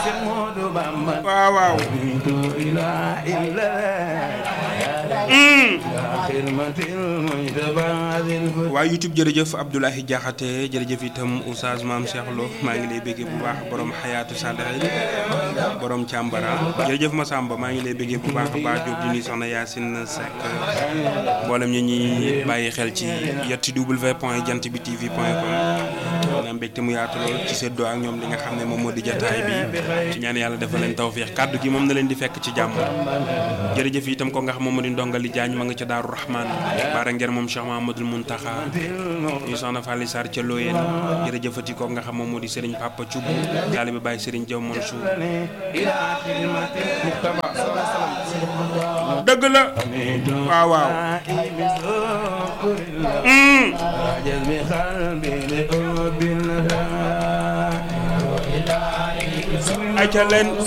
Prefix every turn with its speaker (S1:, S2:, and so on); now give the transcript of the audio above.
S1: waaw waaw waa YouTube jërëjëf Abdoulahi Diakhaté jërëjëf itam Oustaz Maam Cheikh Lo maa ngi lay béggee bu baax borom xayaatu Sadaxil borom càmbara jërëjëf Massamba maa ngi lay béggee bu baax a baax jóg di nuyu soxna Yacine Seck mboolem ñi ñuy bàyyi xel ci yetti w point jant bi tv point com na mbégte mu yaatu lool ci seddoo ak ñoom li nga xam ne moom moo di jataay bi ci ñaan yàlla dafa leen tawféex kàddu gi moom na leen di fekk ci jàmm jërëjëf itam ko nga xam moom moo di ndongali jaañ ma nga ca Daaru Rahman baara ngeen moom Cheikh Mahamadul Muntaxa ñu soxna Fally Sarr ca Looyeen jërëjëfati ko nga xam moom moo di Serigne Papa Thioub taalibe Baye Serigne Diaw Mansour dëgg la waaw waaw ay ca leen